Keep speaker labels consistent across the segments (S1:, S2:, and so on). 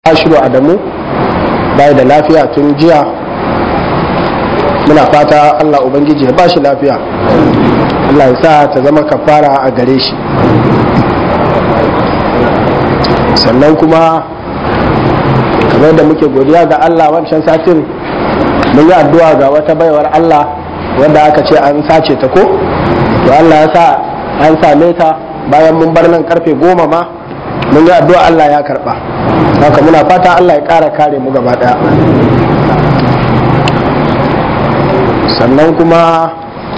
S1: ashiru adamu bai da lafiya tun jiya muna fata allah ubangiji ya ba shi lafiya allah ya sa ta zama kafara a gare shi sannan kuma kamar da muke godiya ga allah wancan satin mun yi addu'a ga wata baiwar allah wanda aka ce an sace ta ko to allah ya sa an same ta bayan mun bar nan karfe goma ma mun yi addu'a allah ya karba haka muna fata Allah ya ƙara kare mu gaba ɗaya sannan kuma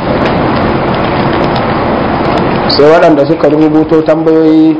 S1: sai waɗanda suka rubuto tambayoyi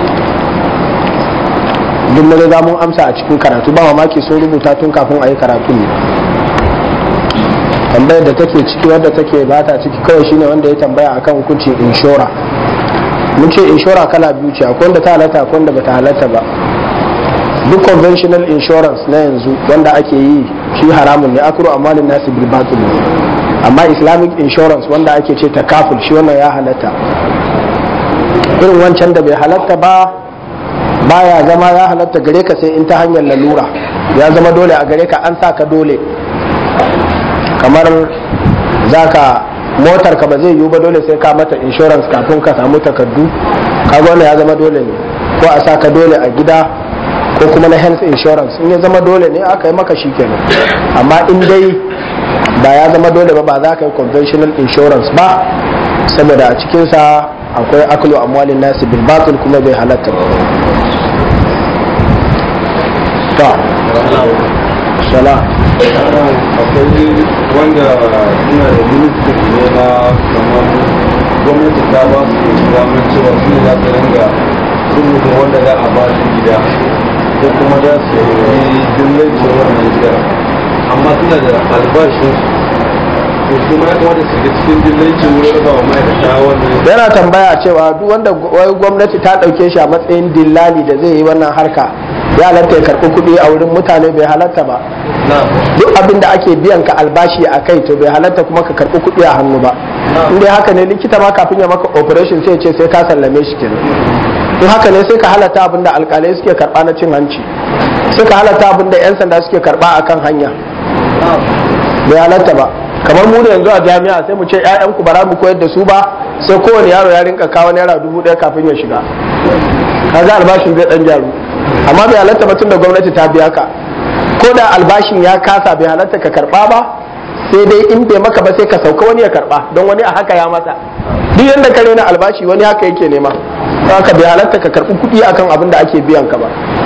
S1: duk mun riga mun amsa a cikin karatu ba mamaki sun rubuta tun kafin a yi karatu ne tambayar da take ciki wadda take bata ciki kawai shine wanda ya tambaya akan hukuncin inshora mun ce inshora kala biyu ce akwai wanda ta halatta akwai wanda bata halatta ba duk conventional insurance na yanzu wanda ake yi shi haramun ne akuru amalin nasu bil batil amma islamic insurance wanda ake ce takaful shi wannan ya halatta irin wancan da bai halatta ba baya zama ya halatta gare ka sai in ta hanyar lalura ya zama dole a gare ka an sa ka dole kamar zaka motar ka ba zai yiwu ba dole sai ka mata insurance kafin ka samu takardu kaga wannan ya zama dole ne ko a sa ka dole a gida ko kuma na health insurance in ya zama dole ne aka yi maka kenan amma in dai ba ya zama dole ba ba za ka yi conventional insurance ba saboda a cikinsa akwai aklu amwalin nasi bil batil kuma bai halatta ba ta sala
S2: akwai wanda suna da ministry ne na kamar gwamnati ta ba su damar cewa su ne za su ringa rubuta wanda za a ba su gida ko kuma za su yi dillancin wannan gida amma suna da albashin ko kuma ya kamata su ga cikin dillancin wurin raba wa ma'aikata wannan
S1: yana tambaya cewa duk wanda wai gwamnati ta ɗauke shi a matsayin dillali da zai yi wannan harka ya halatta ya karɓi kuɗi a wurin mutane bai halatta ba duk abin da ake biyan ka albashi a kai to bai halatta kuma ka karɓi kuɗi a hannu ba in dai haka ne likita ma kafin ya maka operation sai ce sai ka sallame shi kenan in haka ne sai ka halatta abin da alkalai suke karba na cin hanci sai ka halatta abin da 'yan sanda suke karba a kan hanya bai halatta ba kamar mu da yanzu a jami'a sai mu ce 'ya'yanku ba za mu koyar da su ba sai kowane yaro ya rinka kawo naira dubu ɗaya kafin ya shiga kaga albashin zai dan jaru amma bai halatta ba tunda gwamnati ta biya ka ko da albashin ya kasa bai halatta ka karba ba sai dai in bai maka ba sai ka sauka wani ya karba don wani a haka ya masa duk yadda ka rena albashi wani haka yake nema haka bai halatta ka karɓi kuɗi akan abin da ake biyan ka ba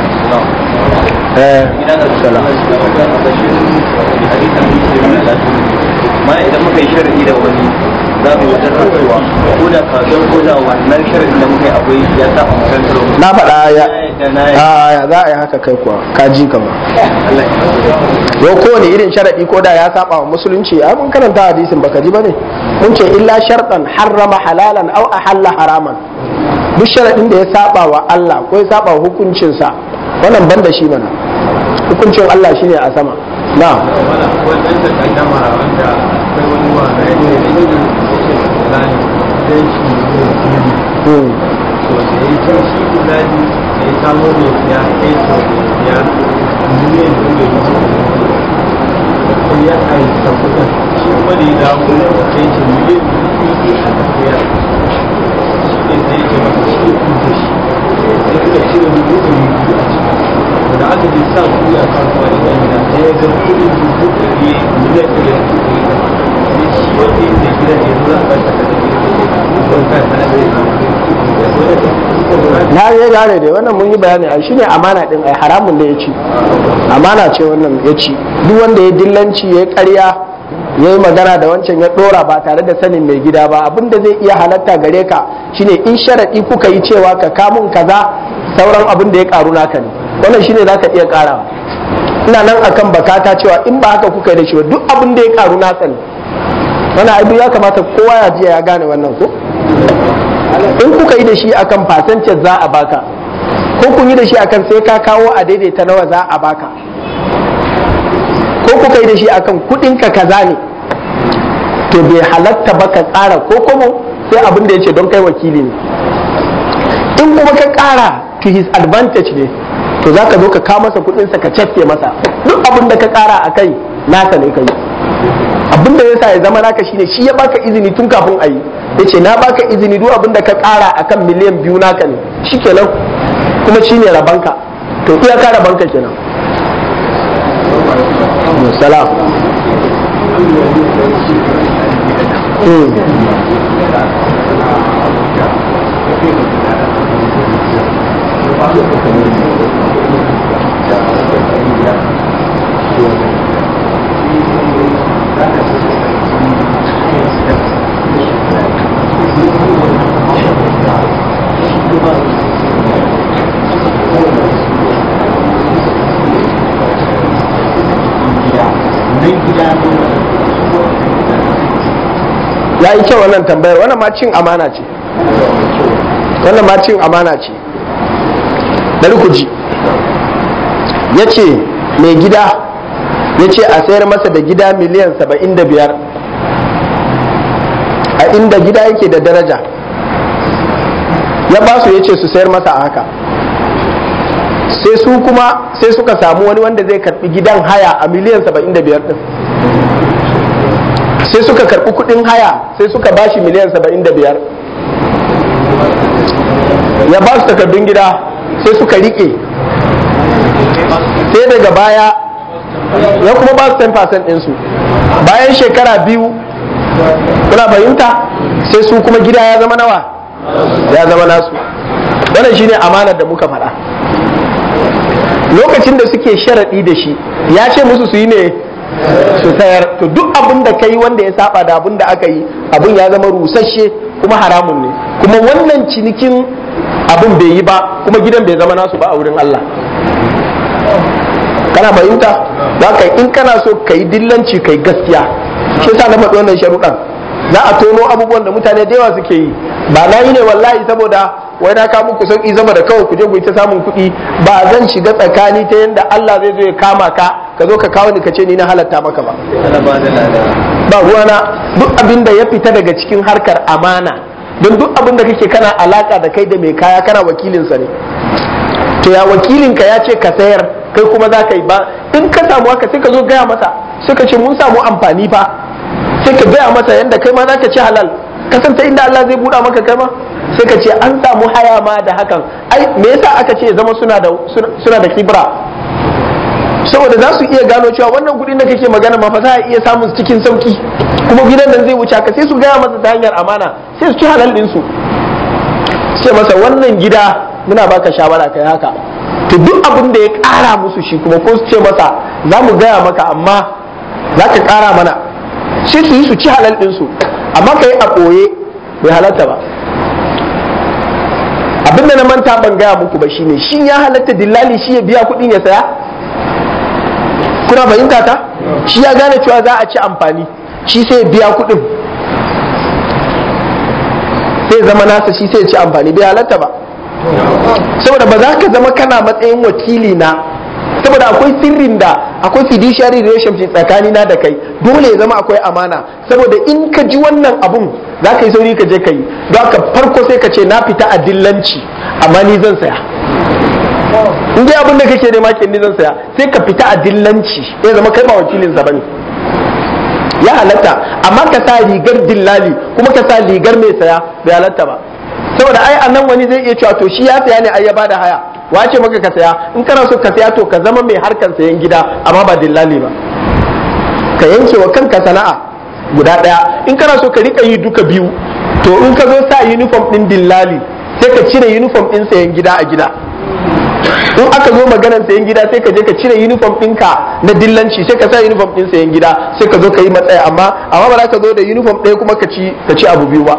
S3: mana idan muka yi sharadi da wani za mu yi wajen rantsuwa ko da kasuwar ko da wannan sharadin da muka yi akwai ya sa a makarantar
S1: na faɗa ya ya za a yi haka kai kuwa ka ji kama yau kowane irin sharadi ko da ya saba wa musulunci a mun karanta hadisin baka ji bane mun ce illa sharɗan harrama halalan au ahalla haraman duk sharadin da ya saba wa Allah ko ya saba wa hukuncinsa wannan ban da shi mana hukuncin Allah shine a sama na
S2: wannan da kaddama wanda akwai wani wa na yake da shi da fulani sai shi ne
S1: hmm.
S2: to da ya ce shi fulani da ya samo ne ya kai to ya miliyan biyu da yake sai ya kai ta kudin shi kuma da ya dawo da kai shi miliyan biyu da ya shi ne sai ya ce masa shi ne da shi sai suka cire dubu ɗari biyu a ciki da aka ji sa kuɗi a kasuwa da ɗan gida sai ya ga kuɗin dubu ɗari miliyan ɗari da kuɗi sai shi wanda ya ke gidan ya zo za a bar ta kada ke don kai sana da
S1: na ya gane dai wannan mun yi bayani a shine amana din ai haramun da ya ci amana ce wannan ya ci duk wanda ya dillanci ya karya ya yi magana da wancan ya dora ba tare da sanin mai gida ba abin da zai iya halatta gare ka shine in sharaɗi kuka yi cewa ka kamun kaza sauran abin da ya karu naka ne wannan shine za ka iya karawa ina nan akan bakata cewa in ba haka kuka yi da shi ba duk abin da ya karu naka ne wannan abu ya kamata kowa ya jiya ya gane wannan ko in kuka yi da shi akan percentage za a baka ko kun yi da shi akan sai ka kawo a daidaita nawa za a baka ko kuka yi da shi akan kudinka kaza ne to bai halatta ba ka ƙara ko kuma sai abin da ya ce don kai wakili ne in kuma ka ƙara to his advantage ne to za ka zo ka kawo masa kuɗinsa ka cafke masa duk abin da ka ƙara a kai naka ne kai abin da yasa ya zama naka shine shi ya baka izini tun kafin a yi ya ce na baka izini duk abin da ka ƙara a kan miliyan biyu naka ne shi kenan kuma shi ne rabanka to iyaka rabanka kenan salam ya yi kyau wannan tambayar wannan ma cin amana ce wannan ma cin amana ce bari ku ji ya ce mai gida ya ce a sayar masa da gida miliyan saba'in da biyar a inda gida yake da daraja ya ba su ya ce su sayar masa a haka sai su kuma sai suka samu wani wanda zai karbi gidan haya a miliyan saba'in da biyar din sai suka karbi kudin haya sai suka bashi miliyan saba'in da biyar ya ba su takardun gida sai suka rike sai daga baya ya kuma ba su 10% ɗinsu bayan shekara biyu kuna fahimta sai su kuma gida ya zama nawa ya zama nasu wannan shine amanar da muka faɗa lokacin da suke sharaɗi da shi ya ce musu su yi ne su sayar to duk abin da ka yi wanda ya saba da abin da aka yi abin ya zama rusasshe kuma haramun ne kuma wannan cinikin abin bai yi ba kuma gidan bai zama nasu ba a wurin Allah kana fahimta za ka in kana so ka yi dillanci ka yi gaskiya shi yasa na faɗi wannan sharuɗan za a tono abubuwan da mutane da yawa suke yi ba na yi ne wallahi saboda wai na kawo muku sauki zama da kawai ku je ku yi ta samun kuɗi ba zan shiga tsakani ta yadda Allah zai zo ya kama ka ka zo ka kawo ni ka ce ni na halatta maka ba ba ruwana duk abin da ya fita daga cikin harkar amana don duk abin da kake kana alaka da kai da mai kaya kana wakilinsa ne to ya wakilinka ya ce ka sayar kai kuma za ka yi ba in ka samu haka sai ka zo gaya masa sai ka ce mun samu amfani fa sai ka gaya masa yadda kai ma za ka ci halal kasanta inda Allah zai buɗa maka kai ma sai ka ce an samu haya ma da hakan ai me yasa aka ce zama suna da suna da kibra saboda za su iya gano cewa wannan kuɗin da kake magana ma fa za a iya samun cikin sauki kuma gidan nan zai wuce ka sai su gaya masa ta hanyar amana sai su ci halal din su ce masa wannan gida muna baka shawara kai haka to duk abin da ya ƙara musu shi kuma ko su ce masa za mu gaya maka amma za ka ƙara mana sai su yi su ci halal din su amma ka yi a ɓoye bai halatta ba abinda na manta ban gaya muku ba shine shi ya halatta dillali shi ya biya kuɗin ya saya kuna fahimta ta shi ya gane cewa za a ci amfani shi sai ya biya kuɗin sai zama nasa shi sai ya ci amfani bai halatta ba saboda ba za ka zama kana matsayin wakili na saboda akwai sirrin da akwai fiduciary relationship tsakani na da kai dole ya zama akwai amana saboda in ka ji wannan abun za ka yi sauri ka je ka yi don haka farko sai ka ce na fita a dillanci amma ni zan saya in dai abin da kake nema ke ni zan saya sai ka fita a dillanci ya zama kai ba wakilin sa bane ya halatta amma ka sa rigar dillali kuma ka sa rigar mai saya bai halatta ba saboda ai a nan wani zai iya cewa to shi ya saya ne ai ya bada haya wace maka ka saya in kana so ka saya to ka zama mai harkar sayan gida amma ba dillali ba ka yanke wa kanka sana'a guda daya in kana so ka rika yi duka biyu to in ka zo sa uniform din dillali sai ka cire uniform din sayan gida a gida in aka zo maganar sayan gida sai ka je ka cire uniform ɗinka na dillanci sai ka sa uniform ɗin sayan gida sai ka zo ka yi matsaya amma amma ba za ka zo da uniform ɗaya kuma ka ci ka ci abu biyu ba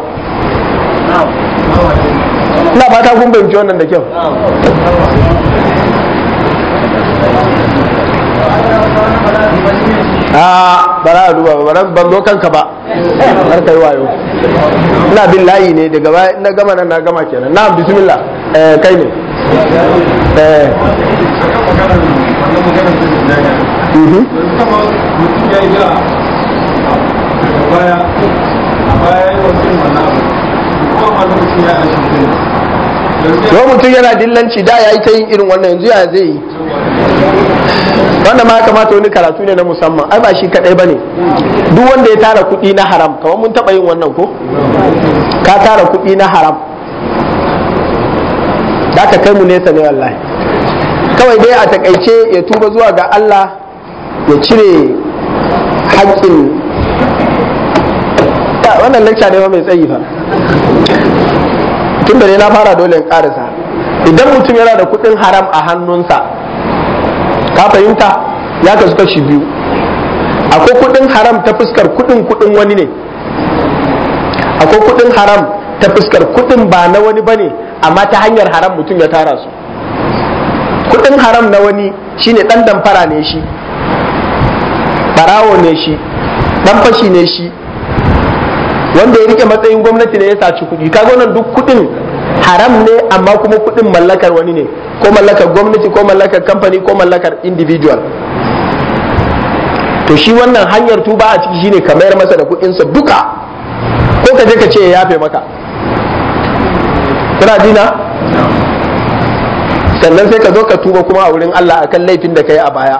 S1: ina fata kun fahimci wannan da kyau a ba za a duba ba ban zo kanka ba har kai wayo ina bin layi ne daga baya na gama nan na gama kenan na bismillah eh kai ne eh mhm ko mutum yana dillanci da ya yi ta yin irin wannan yanzu ya zai yi wannan ma ya kamata wani karatu ne na musamman ai ba shi kadai bane duk wanda ya tara kuɗi na haram kamar mun taɓa yin wannan ko ka tara kuɗi na haram da ka kai mu nesa ne wallahi kawai dai a takaice ya tuba zuwa ga Allah ya cire haƙƙin wannan lecture ne mai tsayi fa tun da ne na fara dole in karisa idan mutum yana da kuɗin haram a hannunsa ka fahimta ya kasu kashi biyu akwai kuɗin haram ta fuskar kuɗin kuɗin wani ne akwai kuɗin haram ta fuskar kuɗin ba na wani bane amma ta hanyar haram mutum ya tara su kuɗin haram na wani shine ɗan damfara ne shi barawo ne shi ɗan fashi ne shi wanda ya rike matsayin gwamnati ne ya saci kuɗi kaga wannan duk kuɗin haram ne amma kuma kuɗin mallakar wani ne ko mallakar gwamnati ko mallakar kamfani ko mallakar individual to shi wannan hanyar tuba a ciki shine ka mayar masa da kuɗinsa duka ko ka je ka ce ya yafe maka kuna dina sannan sai ka zo ka tuba kuma a wurin Allah akan laifin da ka yi a baya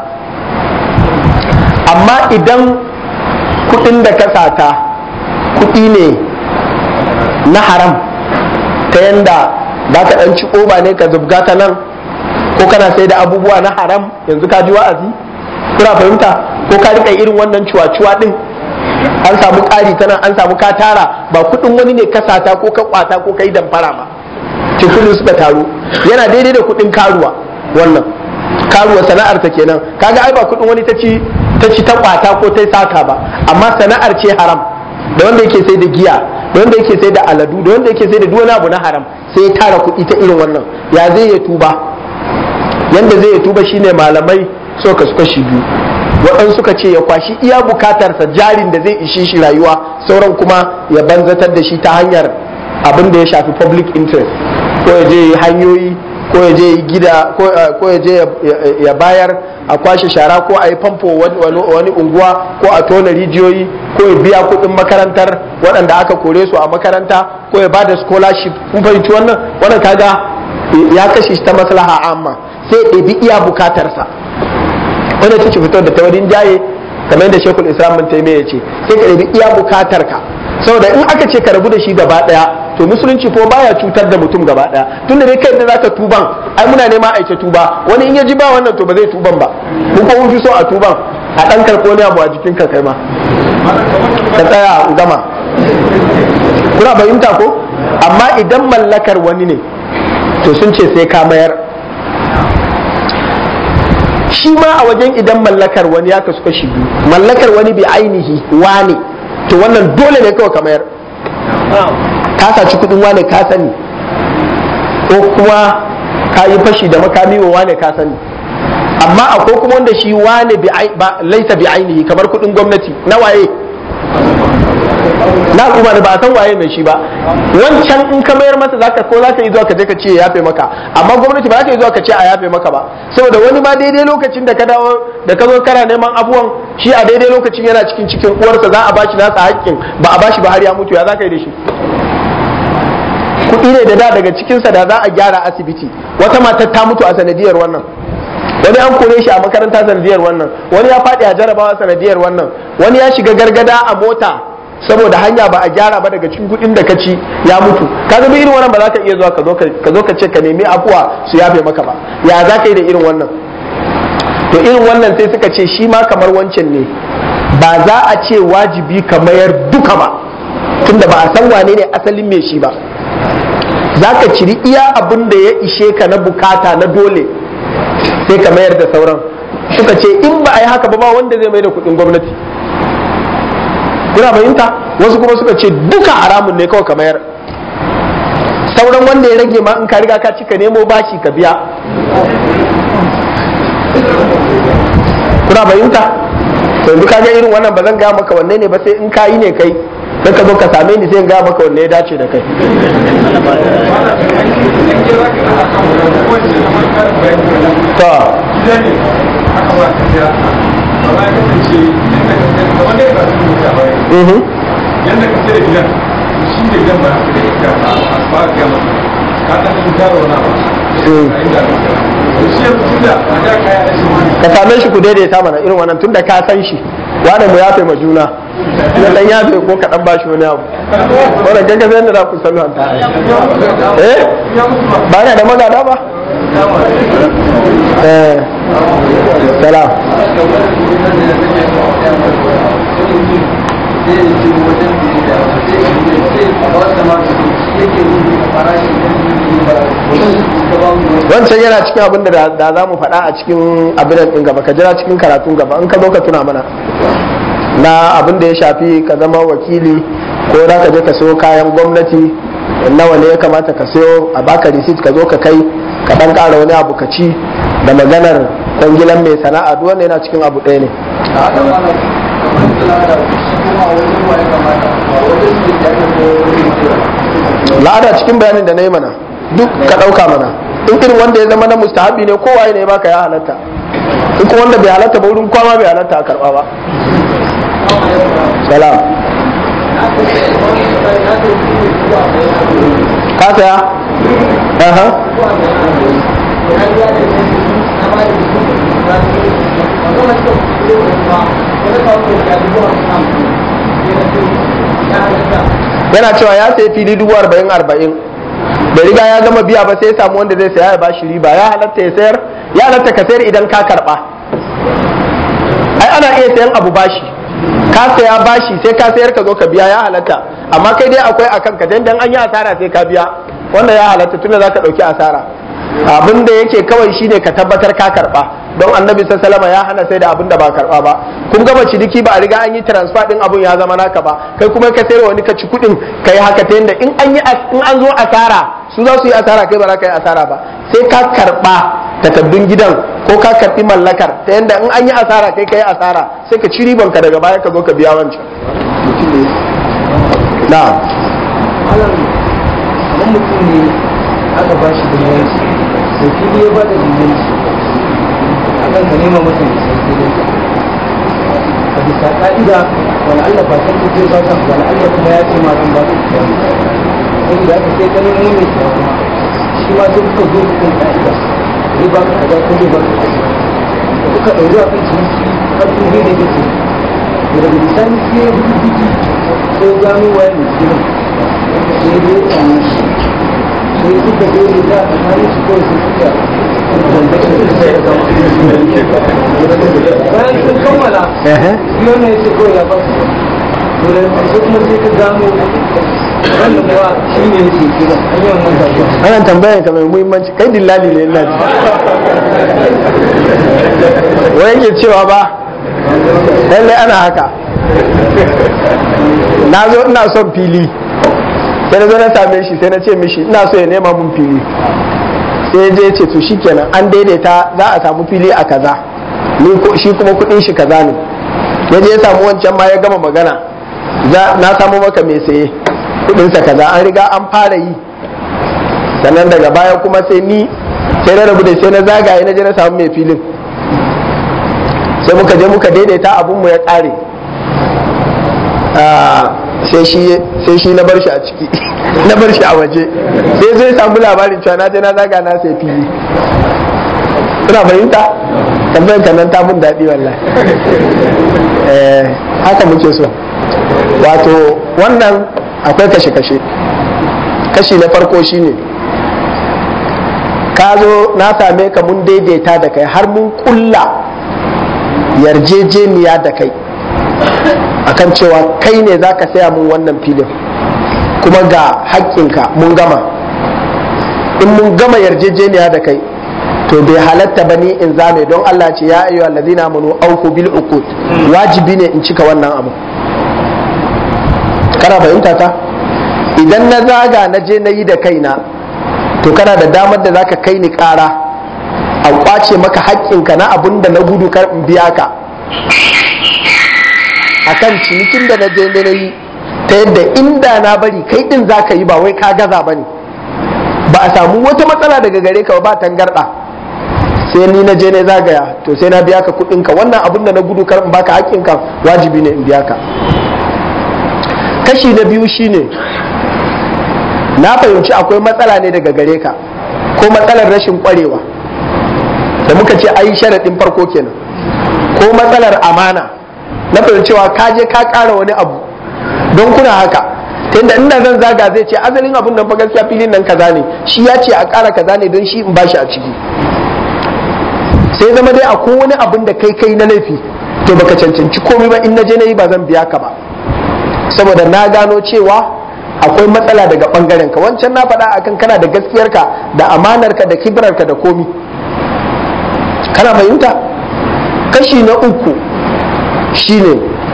S1: amma idan kuɗin da ka sata kuɗi ne na haram ta yanda za ka ɗan ci oba ne ka zubga ta nan ko kana sai da abubuwa na haram yanzu ka ji wa'azi kuna fahimta ko ka rika irin wannan cuwa-cuwa ɗin an samu ƙari ta nan an samu ka tara ba kuɗin wani ne ka sata ko ka kwata ko ka yi damfara ba ce kuɗin suka taru yana daidai da kuɗin karuwa wannan karuwa sana'ar ta kenan kaga ai ba kuɗin wani ta ci ta ci ta kwata ko ta sata ba amma sana'ar ce haram da wanda yake sai da giya da wanda yake sai da aladu da wanda yake sai da duk wani abu na haram sai ya tara kuɗi ta irin wannan ya zai ya tuba yanda zai ya tuba shine malamai so ka suka shi biyu waɗansu suka ce ya kwashi iya bukatarsa jarin da zai ishe shi rayuwa sauran kuma ya banzatar da shi ta hanyar abin da ya shafi public interest ko ya je hanyoyi ko ya je gida ko ya je ya bayar a kwashe shara ko a yi famfo wani unguwa ko a tona rijiyoyi ko ya biya kuɗin makarantar waɗanda aka kore su a makaranta ko ya bada scholarship kun fahimci wannan wannan kaga ya kashe shi ta maslaha amma sai ya ɗebi iya bukatarsa wanda ta ce fito da tawarin jaye kamar yadda shekul islam bin taimiyya ya ce sai ka ɗebi iya bukatarka saboda in aka ce ka rabu da shi gaba ɗaya to musulunci ko baya cutar da mutum gaba ɗaya tunda dai kai da zaka tuban ai muna nema aice tuba wani in ya ji ba wannan to ba zai tuban ba mun ko mun fi so a tuban a ɗan karɓo ne abu a jikin ka kai ma ka tsaya a gama kuna fahimta ko amma idan mallakar wani ne to sun ce sai ka mayar shi ma a wajen idan mallakar wani ya kasu kashi biyu mallakar wani bi ainihi wane to wannan dole ne kawai ka mayar ka saci kudin wane ka sani ko kuma ka yi fashi da makami wa wane ka sani amma akwai kuma wanda shi wane laisa bi ainihi kamar kudin gwamnati na waye na al'umma ne ba a san waye mai shi ba wancan in ka mayar masa zaka ko zaka yi zuwa ka je ka ce ya yafe maka amma gwamnati ba za ka yi zuwa ka ce a yafe maka ba saboda wani ma daidai lokacin da ka dawo da ka zo kana neman abuwan shi a daidai lokacin yana cikin cikin uwarsa za a bashi nasa haƙƙin ba a bashi ba har ya mutu ya za ka yi da shi kuɗi ne da da daga cikinsa da za a gyara asibiti wata matar ta mutu a sanadiyar wannan wani an kore shi a makaranta sanadiyar wannan wani ya faɗi a jarabawa sanadiyar wannan wani ya shiga gargada a mota saboda hanya ba a gyara ba daga cikin kuɗin da ka ci ya mutu ka ga irin wannan ba za ka iya zuwa ka zo ka ce ka nemi afuwa su yafe maka ba ya za ka yi da irin wannan to irin wannan sai suka ce shi ma kamar wancan ne ba za a ce wajibi ka mayar duka ba tunda ba a san wane ne asalin mai shi ba za ka ciri iya abin da ya ishe ka na bukata na dole sai ka mayar da sauran suka ce in ba a yi haka ba ba wanda zai mai da kuɗin gwamnati kuna fahimta wasu kuma suka ce duka haramun ne kawai ka mayar sauran wanda ya rage ma in ka riga ka ci ka nemo bashi ka biya kuna fahimta to yanzu ka ga irin wannan ba zan gaya maka wanne ne ba sai in ka yi ne kai sai ka zo ka same ni sai in gaya maka wanne ya dace da kai to
S2: yadda ka sai da gidan shi ne jan ba haka da ita a ba ga masa ka ta shi taro na ba a inda ka shi yanzu tunda a da kaya da shi
S1: ka same shi ku daidaita mana irin wannan tunda ka san shi wani mu yafe ma juna na dan yafe ko ka dan bashi wani abu wannan kai ka san da za ku salwanta eh ba na da magada ba eh salam wancan yana cikin abin da da za mu faɗa a cikin abin ɗin gaba ka jira cikin karatun gaba in ka zo ka tuna mana na abin da ya shafi ka zama wakili ko za ka je ka sayo kayan gwamnati nawa ne ya kamata ka sayo a baka receipt ka zo ka kai ka ɗan ƙara wani abu ka ci da maganar kwangilan mai sana'a duk wanda yana cikin abu ɗaya ne la'ada cikin bayanin da na yi mana duk ka ɗauka mana in irin wanda ya zama na mustahabi ne kowa ne baka ya halatta in kuma wanda bai halatta ba wurin kwama bai halatta a karɓa ba salam ka saya aha yana cewa ya sayi fili dubu arba'in arba'in da riga ya gama biya ba sai ya samu wanda zai saya ya bashi riba ya halatta ya sayar ya halatta ka sayar idan ka karba ai ana iya sayan abu bashi ka saya bashi sai ka sayar ka zo ka biya ya halatta amma kai dai akwai akan ka dan an yi asara sai ka biya wanda ya halatta tunda zaka dauki asara abin da yake kawai shine ka tabbatar ka karba don annabi sallallahu ya hana sai da abin da ba karba ba kun gama ciniki ba a riga an yi transfer din abun ya zama naka ba kai kuma ka sayar wani ka ci kudin ka yi haka ta yadda in an yi in an zo asara su za su yi asara kai ba za ka yi asara ba sai ka karba takaddun gidan ko ka karbi mallakar ta yadda in an yi asara kai ka yi asara sai ka ci riban ka daga baya ka zo ka biya wancan na'am
S4: kamar mutum ne aka ba shi biliyanci da fili ya ba da biliyanci akan ka nema masa da sai filin a bisa ka'ida wani Allah ba san kuke ba ka wani Allah kuma ya ce ma zan ba ka kuka sai da aka sai ka nemo mai siya kuma shi ma sai kuka zo kukan ka'ida zai ba ka kaza ko zai ba ka kaza da kuka ɗauri a kan ciniki har kun zai da kake da daga bisani sai ya bi biki sai gano waye mai filin sai ya yi tsanin shi sai suka zo ne da a tsakanin su kawai sai suka bayan sun kammala biyu ne su kawai ya basu to da sai kuma sai ka gano wannan kuwa shi ne yake kira an yi wannan kasuwa
S1: ana tambayar ka mai muhimmanci kai dillali ne ina ji wai yake cewa ba lallai ana haka na zo ina son fili sai na zo na same shi sai na ce mishi ina so ya nema mun fili sai ya je ya ce to shikenan an daidaita za a samu fili a kaza ni ko shi kuma kudin shi kaza ne ya je ya samu wancan ma ya gama magana za na samu maka mai saye kudin sa kaza an riga an fara yi sannan daga baya kuma sai ni sai na rabu da sai na zagaye na je na samu mai filin sai muka je muka daidaita abun mu ya kare sai shi na bar shi a ciki na bar shi a waje sai zai samu labarin cewa na je na zaga na sai fili ina fahimta tambayar ka nan ta mun daɗi wallahi haka muke so wato wannan akwai kashe-kashe kashi na farko shine ka zo na same ka mun daidaita da kai har mun kulla yarjejeniya da kai akan cewa kai ne za ka saya mun wannan filin kuma ga haƙƙinka mun gama in mun gama yarjejeniya da kai to bai halatta ba ni in zame don Allah ce ya ayyuhal ladina amanu awfu bil uqud wajibi ne in cika wannan abu kana fahimta ta idan na zaga na je na yi da kaina to kana da damar da zaka kai ni ƙara a kwace maka haƙƙinka na abun da na gudu kar in biya ka akan cinikin da na je na yi ta yadda inda na bari kai din za ka yi ba wai ka gaza ba ne ba a samu wata matsala daga gare ka ba tangarɗa sai ni na je na zagaya to sai na biya ka kuɗin ka wannan abun da na gudu kar in baka hakkin ka wajibi ne in biya ka kashi na biyu shine na fahimci akwai matsala ne daga gare ka ko matsalar rashin kwarewa da muka ce ayi sharaɗin farko kenan ko matsalar amana na fahimcewa ka je ka ƙara wani abu don kuna haka tunda inda zan zaga zai ce asalin abun nan fa gaskiya filin nan kaza ne shi ya ce a ƙara kaza ne don shi in bashi a ciki sai zama dai akwai wani abun da kai kai na laifi to baka cancanci komai ba in na je na yi ba zan biya ka ba saboda na gano cewa akwai matsala daga bangaren ka wancan na faɗa akan kana da gaskiyarka da amanarka da kibrarka da komi kana fahimta kashi na uku shine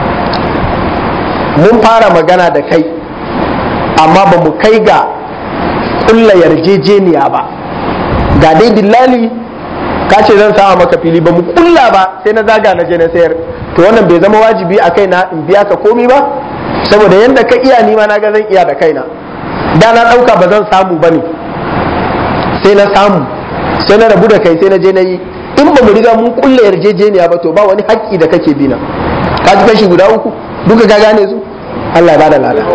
S1: mun fara magana da kai amma ba mu kai ga kulla yarjejeniya ba ga dai dillali ka ce zan sama maka fili ba mu kulla ba sai na zaga na je na sayar to wannan bai zama wajibi a kaina in biya ka komi ba saboda yadda ka iya nima na ga zan iya da kaina da na ɗauka ba zan samu ba ne sai na samu sai na rabu da kai sai na je na yi in ba mu riga mun kulle yarjejeniya ba to ba wani haƙƙi da kake bina ka ji kashi guda uku duka ka gane su Allah ya bada lada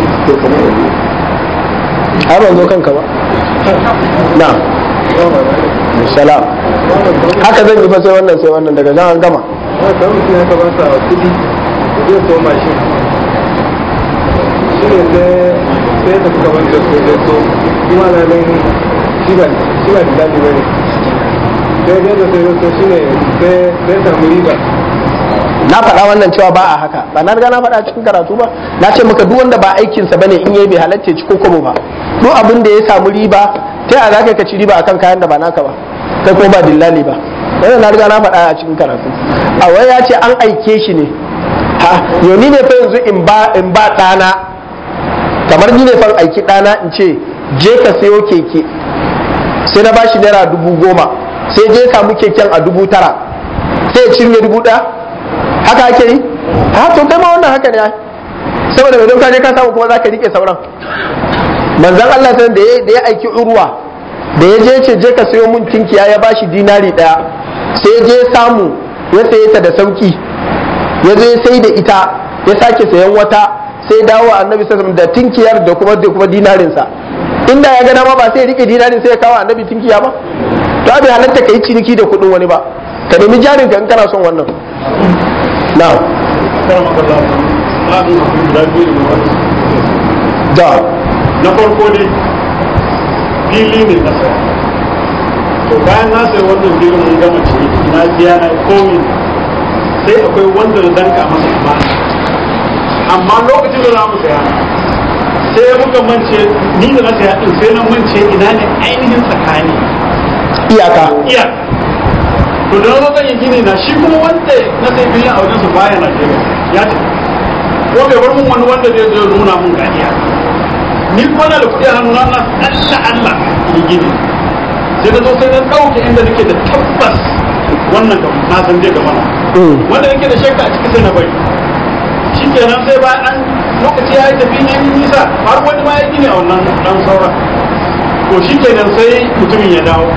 S1: har ban zo kanka ba na salam haka zan yi fa sai wannan sai wannan daga nan an gama
S2: kan mutum ya ka ba sa kudi zai so mashin shi ne sai sai tafi gaban da so zai so kuma na nan shi ba shi ba da dadi bane sai dai da sai zai so shi ne sai sai samu riba
S1: na faɗa wannan cewa ba a haka ba na riga na faɗa cikin karatu ba na ce maka duk wanda ba aikinsa bane in yayi bai halatta ci ko kobo ba duk abin da ya samu riba ta yaya zaka ka ci riba akan kayan da ba naka ba kai ko ba dillali ba wannan na riga na faɗa a cikin karatu a wai ya ce an aike shi ne ha yoni ne fa yanzu in ba in ba ɗana kamar ni ne fa aiki ɗana in ce je ka sayo keke sai na bashi naira dubu goma sai je samu keken a dubu tara sai ya cinye dubu ɗaya haka ake yi ha to kai ma wannan haka ne ai saboda mai ka je ka samu kuma zaka rike sauran manzon Allah sai da ya da ya aiki urwa da ya je ce je ka sayo mun tinkiya ya bashi dinari daya sai ya je samu ya saye ta da sauki ya zo ya sai da ita ya sake sayan wata sai dawo annabi sallallahu da tinkiyar da kuma da kuma dinarin sa inda ya ga dama ba sai ya rike dinarin sai ya kawo annabi tinkiya ba to abin halatta kai ciniki da kudin wani ba ka nemi jarin ka in kana son wannan na'am da
S5: na farko ne fili ne na saya to bayan na sayi wannan filin mun gama ciniki na biya na komi sai akwai wanda da danka masa amana amma lokacin da za mu saya sai muka mance ni da na saya din sai na mance ina ne ainihin tsakani
S1: iyaka
S5: iya to da na zo zan yi gini na shi kuma wanda na sai filin a wajen su baya Najeriya ya tafi ko bai bar mun wani wanda zai zo ya nuna mun ganiya ni kuma na da kuɗi a hannuna na Allah Allah yi gini sai na zo sai na ɗauke inda nake da tabbas wannan kam na san zai gama wanda nake da shakka a ciki sai na bari shi kenan sai bayan an lokaci ya yi tafi ne ni nisa har wani ma ya gini a wannan ɗan sauran to shi kenan sai mutumin ya dawo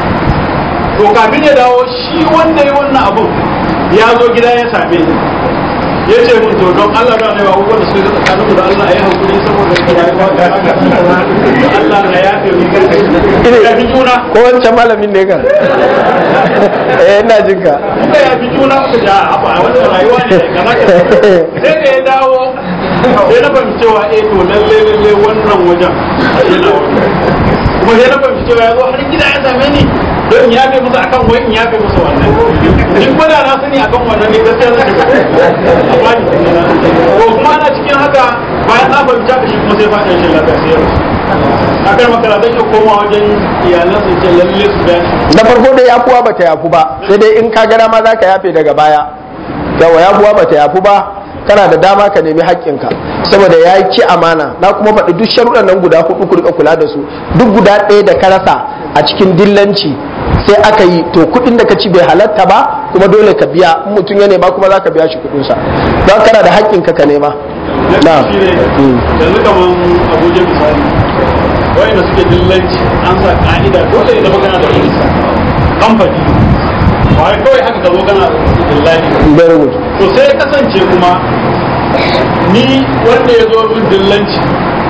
S5: to kafin ya dawo shi wanda ya wannan abun ya zo gida ya same ni ya ce mun to don Allah da ne abubuwan da suka ga tsakanin da Allah ya hankuli saboda rayuwa da Allah na ya fi ya fi juna
S1: ko wancan malamin ne kan eh ina jin ka
S5: muka ya fi juna muka ja a ba wannan rayuwa ne kaza kaza sai da ya dawo sai na fahimci cewa eh to lalle lalle wannan wajen a yana kuma sai na fahimci cewa ya zo har gida ya same ni don in yafe musu akan wai in yafe musu wannan in ko da na sani akan wannan ne gaskiya zai a bani to kuma ana cikin haka bayan na fahimci haka shi kuma sai faɗin shi lafiya sai ya rasu akan makarantar ya koma wajen iyalan su ce lalle su gani
S1: na farko dai yafuwa bata yafu ba sai dai in ka gana ma zaka yafe daga baya yawa yafuwa bata yafu ba kana da dama ka nemi haƙƙinka saboda ya ci amana na kuma faɗi duk sharuɗan nan guda hudu ku rika kula da su duk guda ɗaya da ka rasa a cikin dillanci sai aka yi to kuɗin da ka ci bai halatta ba kuma dole ka biya in mutum ya nema kuma za ka biya shi kuɗinsa don kana da haƙƙinka ka nema
S5: na shi ne yanzu kamar abuja misali wayanda suke dillanci an sa ka'ida dole ya zama kana da rijista kamfani ba wai kawai haka ka zo kana dillaci
S1: very good
S5: to sai ya kasance kuma ni wanda ya zo min dillanci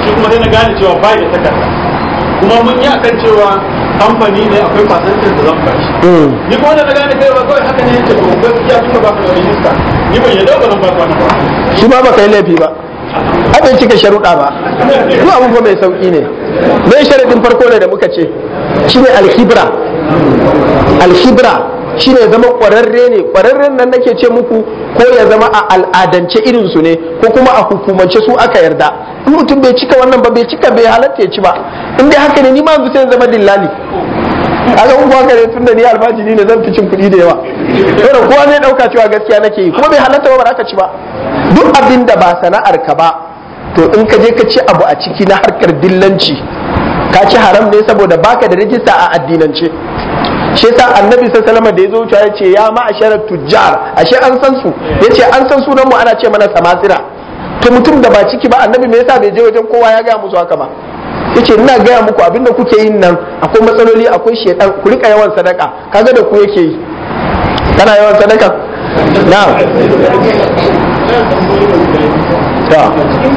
S5: shi kuma sai na gane cewa bai da takarda kuma mun yi akan cewa kamfani ne akwai fasantin da zan bashi ni kuma da na gane kai ba kawai haka ne yace to gaskiya tunda ba ka da rijista ni ban yadda ba zan ba ka ba
S1: shi ma baka yi laifi ba abin cika sharuɗa ba duk abin fa mai sauƙi ne mai sharaɗin farko ne da muka ce shine alhibra alhibra shine zama ƙwararre ne ƙwararren nan nake ce muku ko ya zama a al'adance irin su ne ko kuma a hukumance su aka yarda in mutum bai cika wannan ba bai cika bai halatta ya ci ba in dai haka ne ni ma yanzu sai zama dillali kaga in haka ne tunda ni alfajiri ne zan fi cin kuɗi da yawa saboda kowa ne ɗauka cewa gaskiya nake yi kuma bai halatta ba ba za ka ci ba duk abin da ba sana'ar ka ba to in ka je ka ci abu a ciki na harkar dillanci ka ci haram ne saboda baka da rijista a addinance shi yasa annabi sallallahu alaihi da ya zo wuce ya ce ya ma'asharat tujjar ashe an san su yace an san sunan mu ana ce mana samasira to mutum da ba ciki ba annabi me yasa bai je wajen kowa ya gaya musu haka ba yace ina gaya muku abinda kuke yin nan akwai matsaloli akwai shedan ku rika yawan sadaka kaga da ku yake yi kana yawan sadaka na'am ta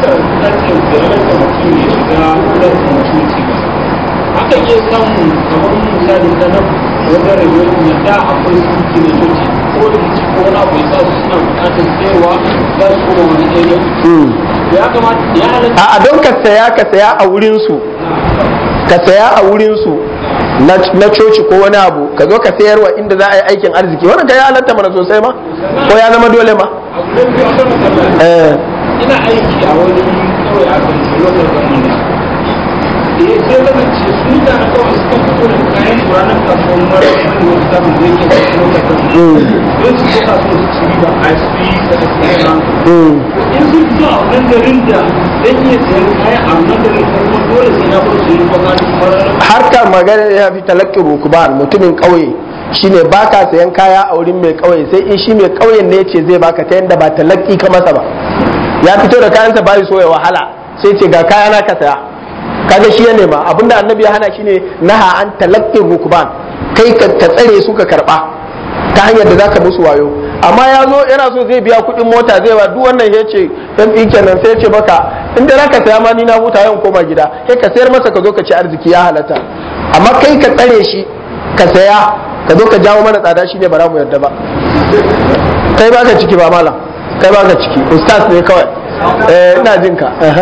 S2: akan iya samun kamar misali ta nan wajen rayuwar da akwai suki na coci ko da mutum ko wani abu ya sa su suna bukatar sayarwa za su koma wani area ya kamata ya halatta
S1: a don ka saya ka saya a wurin su ka saya a wurin su na coci ko wani abu ka zo ka sayarwa inda za a yi aikin arziki wannan ka ya halatta mana sosai ma ko ya zama dole ma
S2: a gudan biyu a kan
S1: eh
S2: ina aiki a wani kawai a kan lokacin zaman da ya sai zama ce su da na kawai suka fito da kayan su ranar kasuwan mara wani wani sabon da yake da lokacin don su ko kasuwa su ci riba a su yi da kayan in sun fito a wannan garin da zan iya sayan kayan a wannan garin kuma dole sai na bar su yi bukatun mara
S1: harkar magana ya fi talakkin rukuban mutumin ƙauye shine baka sayan kaya a wurin mai ƙauye sai in shi mai ƙauyen ne ce zai baka ta yadda ba talakki ka masa ba ya fito da kayansa bai so ya wahala sai ce ga kaya na ka saya kaga shi ya nema abinda annabi ya hana shine naha an talakkin rukuban kai ka ka tsare su ka karba ta hanyar da zaka musu wayo amma ya zo yana so zai biya kuɗin mota zai ba duk wannan ya ce dan ɗinken nan sai ya ce maka in da zaka saya ma ni na huta yawan koma gida kai ka sayar masa ka zo ka ci arziki ya halatta amma kai ka tsare shi ka saya ka zo ka jawo mana tsada shine ba za mu yarda ba kai baka ciki ba malam kai baka ciki ustaz ne kawai eh ina jin ka aha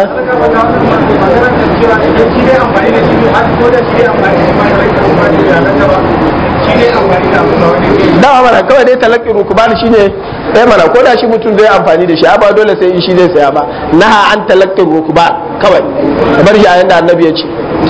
S1: dawa mana kawai dai talakki rukuban shine ɗaya mana ko da shi mutum zai amfani da shi ba dole sai in shi zai saya ba naha an talakki rukuban kawai bar shi a yanda annabi ya ce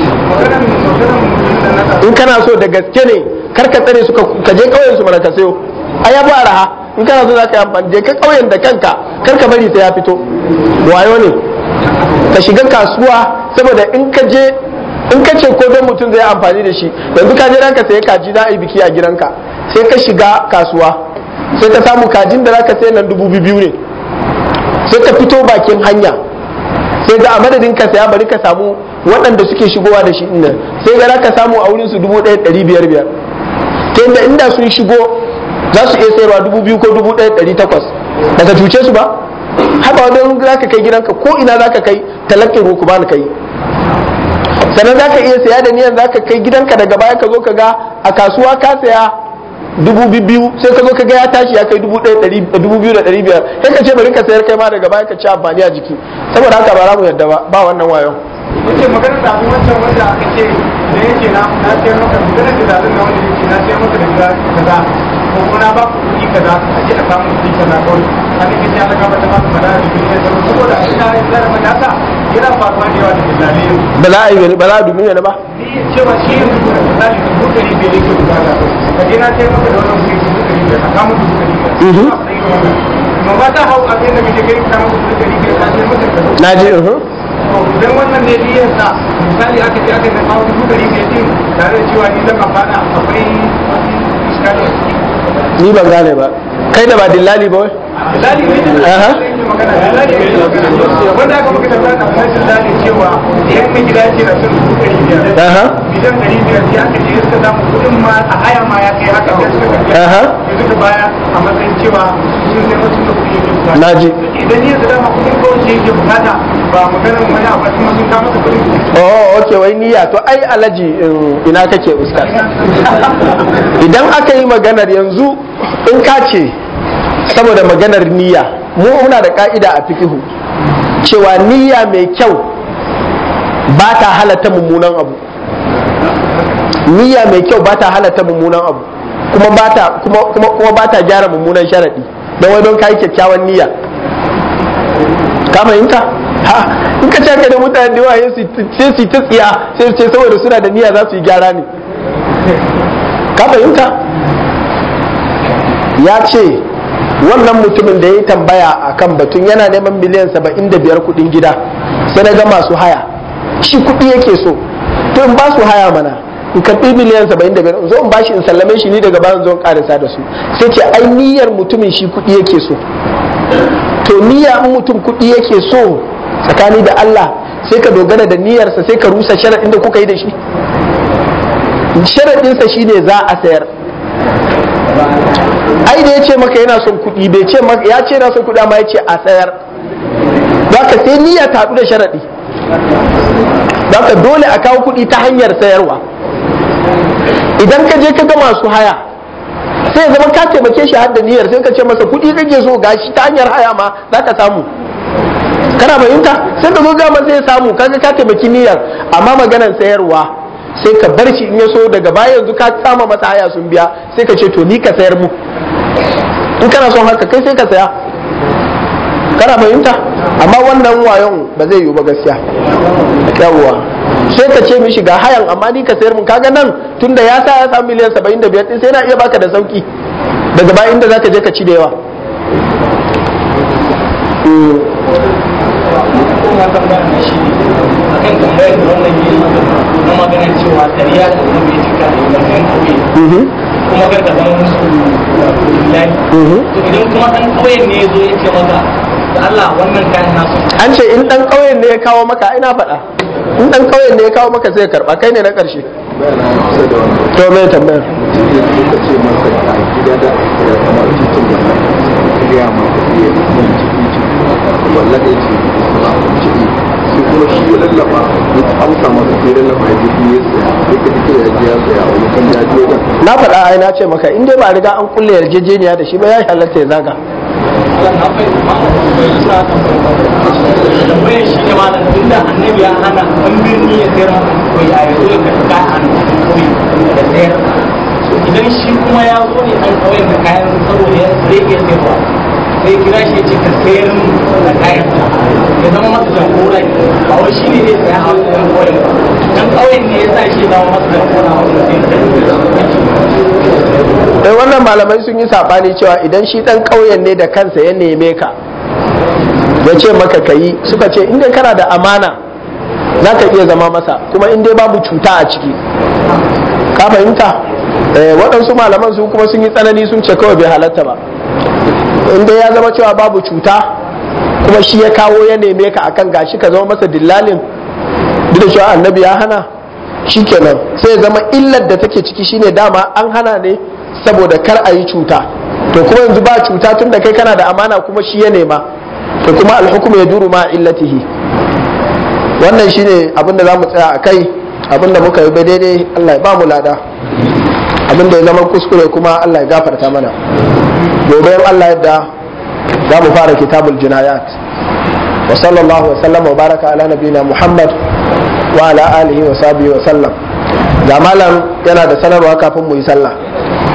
S1: in kana so da gaske ne kar ka tsare su ka je kauyen su mana ka sayo a ya ba raha in kana so za ka yi amfani je ka kauyen da kanka kar ka bari sai ya fito wayo ne ka shiga kasuwa saboda in ka je in ka ce ko don mutum zai amfani da shi yanzu ka je ka sayi kaji za a yi biki a gidanka sai ka shiga kasuwa sai ka samu kajin da za ka sayi nan dubu biyu ne sai ka fito bakin hanya sai ga a madadin ka saya bari ka samu waɗanda suke shigowa da shi inda sai ga ka samu a wurin su dubu ɗaya ɗari biyar biyar ta yadda inda sun shigo za su iya sayarwa dubu biyu ko dubu ɗaya ɗari takwas daga cuce su ba haka wani za ka kai gidanka ko ina za ka kai talakin ruku ba ka yi sannan za ka iya saya da niyan za ka kai gidanka daga baya ka zo ka ga a kasuwa ka saya dubu biyu sai ka zo ka ga ya tashi ya kai dubu ɗaya ɗari dubu biyu da ɗari biyar sai ka ce bari ka sayar kai ma daga baya ka ci amfani a jiki saboda haka ba za mu yarda ba ba wannan wayon
S6: yace magana da abin wancan wanda aka ce da yake na na sayar maka magana da zalin na wanda yake na sayar maka da gida kaza ko kuma na ba ku kuɗi kaza a je a samu kuɗi kaza kawai kan yake ya daga mata maka fada da kuɗi da sauran saboda ina zara mata haka yana faruwa da yawa da dalilai
S1: ba za a yi ba za a dubi ne ba
S6: ni cewa shi yanzu da misali dubu ɗari biyar yake bukata ka je na sayar maka da wannan kuɗi dubu ɗari biyar ka samu dubu ɗari biyar amma ba ta hau abin da kake kai ka samu dubu ɗari biyar ka sayar maka da
S1: na ji uhum.
S6: idan wannan ne biyan sa misali aka ce aka zama dubu ɗari biyar din tare da cewa ni zan amfana akwai iskali a ciki
S1: ni ban gane ba kai da ba dillali ba wai
S6: misali ne da
S1: Aha.
S6: zai yi magana wanda aka maka tambaya kafin rashin zane cewa yan mai gida ce na sun dubu ɗari biyar
S1: aha
S6: miliyan ɗari biyar sai aka ce suka samu kuɗin ma a haya ma ya kai haka sai suka tafiya
S1: Aha.
S6: sai suka baya a matsayin cewa sun sai wasu da kuɗi yake bukata
S1: Naji.
S6: idan ya su dama kuɗin kawai ce yake bukata ba maganar wani abu kuma sun kama masa kuɗin
S1: oh okay wai niyya to ai alaji in- ina kake ustaz idan aka yi maganar yanzu in ka ce saboda maganar niyya mu muna da ka'ida a fikihu cewa niyya mai kyau ba ta halatta mummunan abu niyya mai kyau ba ta halatta mummunan abu kuma ba ta kuma kuma kuma ba ta gyara mummunan sharadi don wai don kai kyakkyawan niyya ka fahimta ha in ka caka da mutane da yawa sai su ta tsiya sai su ce saboda suna da niyya za su yi gyara ne ka fahimta ya ce wannan mutumin da ya yi tambaya a kan batun yana neman miliyan saba'in da biyar kudin gida sai na ga masu haya shi kudi yake so to in ba su haya mana in karɓi miliyan saba'in da biyar in zo in bashi in sallame shi ni daga bayan zo in karisa da su sai ce ai niyyar mutumin shi kudi yake so to niyya in mutum kudi yake so tsakani da Allah sai ka dogara da niyyarsa sai ka rusa sharaɗin da kuka yi da shi sharaɗinsa shine za a sayar ai da ya ce maka yana son kuɗi bai ce maka ya ce yana son kuɗi amma ya ce a sayar za ka sai niyya ta haɗu da sharaɗi za ka dole a kawo kuɗi ta hanyar sayarwa idan ka je ka ga masu haya sai ya zama ka taimake shi har da niyyar sai ka ce masa kuɗi kake so gashi ta hanyar haya ma za ka samu kana fahimta sai ka zo gama sai ya samu kaga ka taimaki niyyar amma maganar sayarwa sai ka bar shi in ya so daga baya yanzu ka kama masa haya sun biya sai ka ce to ni ka sayar mu in kana son haka kai sai ka saya kana fahimta amma wannan wayon ba zai yiwu ba gaskiya yawwa sai ka ce mishi ga hayan amma ni ka sayar mun kaga nan tunda ya sa ya samu miliyan 75 din sai na iya baka da sauki daga baya inda zaka je ka ci da yawa
S4: kuma tambayar na shi a kan tambayar da wannan yi na maganar cewa ƙarya da kuma bai cika da yankan kauye
S1: Mhm,
S4: kuma kar ka zama musu wato lillahi
S1: mhm.
S4: to idan kuma ɗan kauyen ne ya zo ya ce maka da Allah wannan kayan nasu
S1: an ce in dan ƙauyen ne ya kawo maka ina faɗa in dan ƙauyen ne ya kawo maka sai ya karɓa kai ne na ƙarshe to me tambayar
S7: kuma shi ya lallaba ya amsa masa sai lallaba ya je ya saya ya kaji kai ya je ya saya wani kan ya je wajen
S1: na faɗa ai na ce maka in dai ba riga an kulle yarjejeniya da shi ba ya halatta ya zaga
S4: Allah na fahimta ma bai sa tambayar shi ne ma tun da annabi ya hana an birni ya sayar maka koyi a yanzu ya karɓi kayan a cikin koyi da sayar So, idan shi kuma ya zo ne an kauyen da kayan saboda ya zai iya sayarwa sai kira shi ya ce ka sayar min da kayan ya zama masa jagora ne ba wai shi ne zai saya a wajen kauyen ba dan kauyen ne ya sa shi ya zama masa jagora a wajen sayar
S1: eh wannan malamai sun yi sabani cewa idan shi dan ƙauyen ne da kansa ya neme ka ya ce maka kayi suka ce in dai kana da amana za ka iya zama masa kuma in dai babu cuta a ciki ka fahimta eh, waɗansu malaman su kuma sun yi tsanani sun ce kawai bai halatta ba in dai ya zama cewa babu cuta kuma shi ya kawo ya neme ka akan gashi ka zama masa dillalin duk da cewa annabi ya hana shikenan sai ya zama illar da take ciki shine dama an hana ne saboda kar a yi cuta to kuma yanzu ba cuta tun da kai kana da amana kuma shi ya nema to kuma alhukum ya duru ma illatihi wannan shine abinda za mu tsaya a kai abinda muka yi daidai Allah ya ba mu lada abinda ya zama kuskure kuma Allah ya gafarta mana gobe in Allah yadda za mu fara kitabul jinayat wa sallallahu wa sallama wa baraka ala nabiyina Muhammad wa ala alihi wa sahbihi wa sallam ga malam yana da sanarwa kafin mu yi sallah